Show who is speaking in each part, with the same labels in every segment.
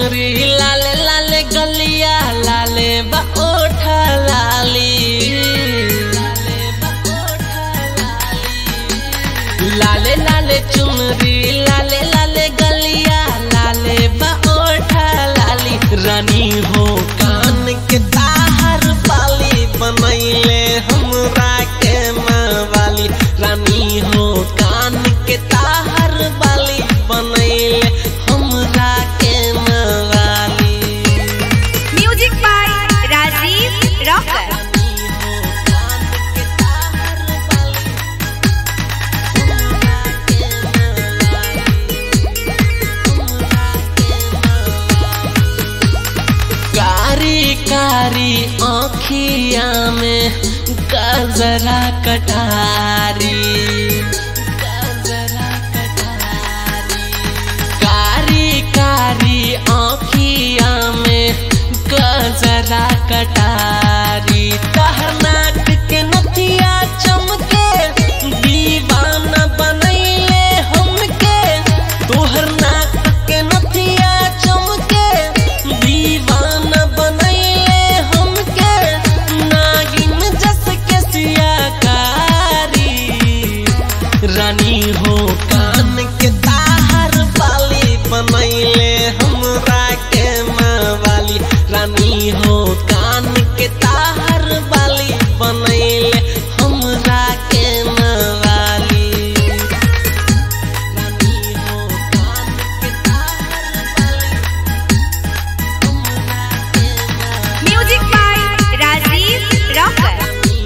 Speaker 1: चुनरी लाले लाले गलिया लाले बा ओठा लाली लाले लाले चुनरी लाले लाले गलिया लाले बा ओठा लाली रानी हो कान के ताहर पाली बनैले हमरा के मावाली रानी हो कान के ताहर बाली बनैले हमरा के मावाली
Speaker 2: म्यूजिक बाय राजीव रॉकर
Speaker 1: कारी कारी आँखिया में गजरा कटारी गजरा कटारी कारी कारी आँखिया में गजरा कटारी तहर नाक के नथिया चमके दीवाना बनैले हमके तोहर नाक के नथिया चमके दीवाना बनैले हमके नागिन जस के सियाकारी रानी हो कान के ताहर बाली बनैले हमरा के मावाली रानी हो कान के ताहर बाली बनैले हमरा के मावाली रानी हो कान के ताहर बाली हमरा के मावाली
Speaker 2: म्यूजिक बाय राजीव रॉकर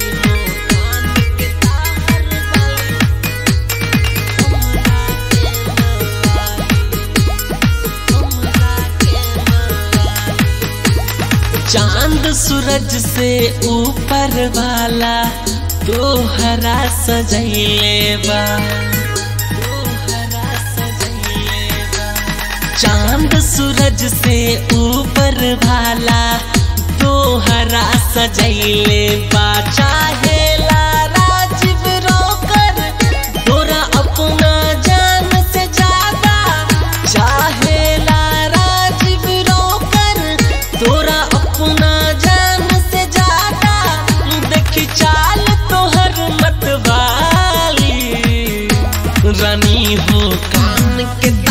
Speaker 1: चांद सूरज से ऊपर वाला तोहरा सजैले बा तोहरा सजैले बा चांद सूरज से ऊपर वाला तोहरा सजैले बा चाहेला राजीव रोकर तोरा अपना जान से ज्यादा चाहेला राजीव रोकर तोरा अपना जान से ज्यादा देखी चाल तोहर मतवाली रानी हो कान के